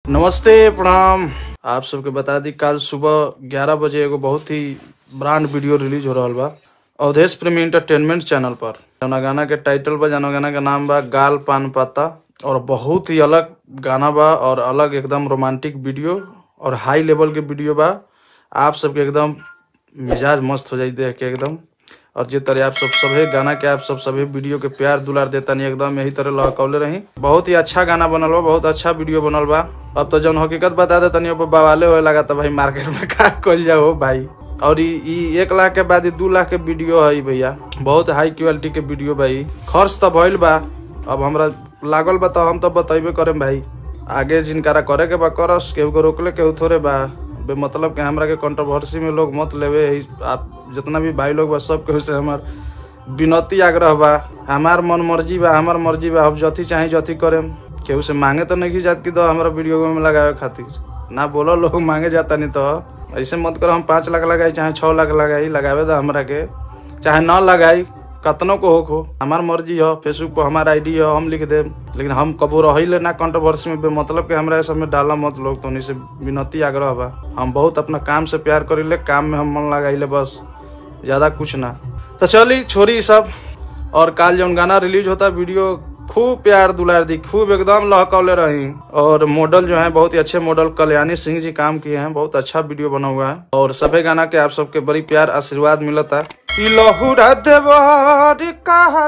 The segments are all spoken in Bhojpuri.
नमस्ते प्रणाम आप सबके बता दी कल सुबह 11 बजे एगो बहुत ही ब्रांड वीडियो रिलीज हो रहल बा अवधेश प्रेमी इंटरटेनमेंट चैनल पर जौना गाना के टाइटल बा जौना गाना के नाम बा गाल पान पाता और बहुत ही अलग गाना बा और अलग एकदम रोमांटिक वीडियो और हाई लेवल के वीडियो बा आप सबके एकदम मिजाज मस्त हो जाई देख के एकदम और जे तरह आप सब सभे गाना के आप सब सभे वीडियो के प्यार दुलार देतानी एकदम यही तरह लहकौले रही बहुत ही अच्छा गाना बनल बा बहुत अच्छा वीडियो बनल बा अब तो जौन हकीकत बता दे तनी ऊपर बवाले होए लगा तो भाई मार्केट में का कल जाओ भाई और ई ई एक लाख के बाद ई दू लाख के वीडियो है भैया बहुत हाई क्वालिटी के वीडियो भाई खर्च तो भइल बा अब हमरा लागल बा तो हम तो बतेबे करेम भाई आगे जिनकारा करे के बा करस केहू को रोकले केहू थोड़े बा बे मतलब के हमरा के कंट्रोवर्सी में लोग मत लेवे ही आप जितना भी भाई लोग बा सब केहू से हमार विनती आग्रह बा हमार मन मर्जी बा हमार मर्जी बा हम जथी चाहे जथी करेम केहू से मांगे तो नहीं जात कि तो हमारा वीडियो में लगावे खातिर ना बोलो लोग मांगे जाता नहीं तो ऐसे मत करो हम पाँच लाख लगाई चाहे छः लाख लगाई लगावे दो हमरा के चाहे न लगाई कतनो को होख हो हमार मर्जी हो फेसबुक पर हमार आईडी हो हम लिख देम लेकिन हम कबो रही ना कंट्रोवर्सी में मतलब के हमरा सब में डाला मत लोग तो उन्हीं से विनती आग्रह बा हम बहुत अपना काम से प्यार करीले काम में हम मन लगाइले बस ज्यादा कुछ ना तो चली छोरी ई सब और काल जौन गाना रिलीज होता वीडियो खूब प्यार दुलार दी खूब एकदम लहकौले रही और मॉडल जो है बहुत ही अच्छे मॉडल कल्याणी सिंह जी काम किए हैं बहुत अच्छा वीडियो बना हुआ है और सभी गाना के आप सबके बड़ी प्यार आशीर्वाद मिलता है ई लहुरा देवर कहा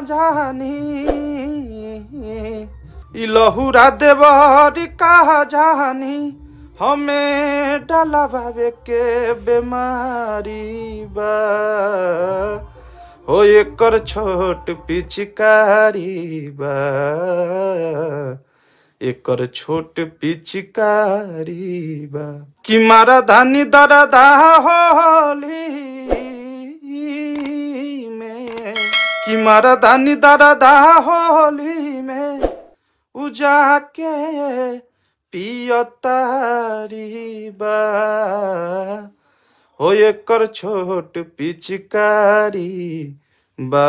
जानी ई लहुरा देवर कहा जानी हमें डाला बाबे के बीमारी बा हो एकर छोट पिचकारी बा एकर छोट पिचकारी बा कि मारा धानी दरदा होली में कि मारा धानी दरदा होली में उजा के पियतारी बा हो एकर छोट पिचकारी बा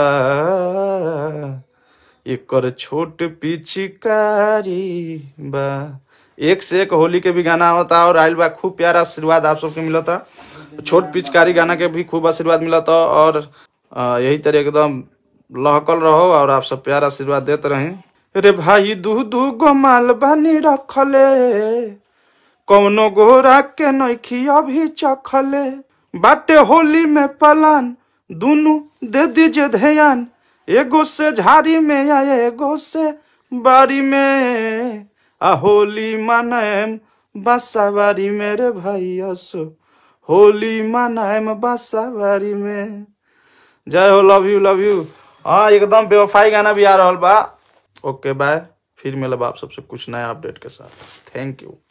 एकर छोट पिचकारी बा एक से एक होली के भी गाना होता और आइल बा खूब प्यारा आशीर्वाद आप सबके मिलता छोट पिचकारी गाना के भी खूब आशीर्वाद मिलता और अ, यही तरह एकदम लहकल रहो और आप सब प्यार आशीर्वाद देते रहें रे भाई दू दू गो माल बानी रखले कौनो गोरा के नैखी अभी चखले बाटे होली में पलान दुनु दे दीजिए ध्यान एगो से झाड़ी में या एगो से बारी में आ होली मनाएम बासाबारी मेरे भाई असो होली मनाएम बासाबारी में जय हो लव यू लव यू हाँ एकदम बेवफाई गाना भी आ रहल बा ओके बाय फिर मिलब आप सबसे कुछ नया अपडेट के साथ थैंक यू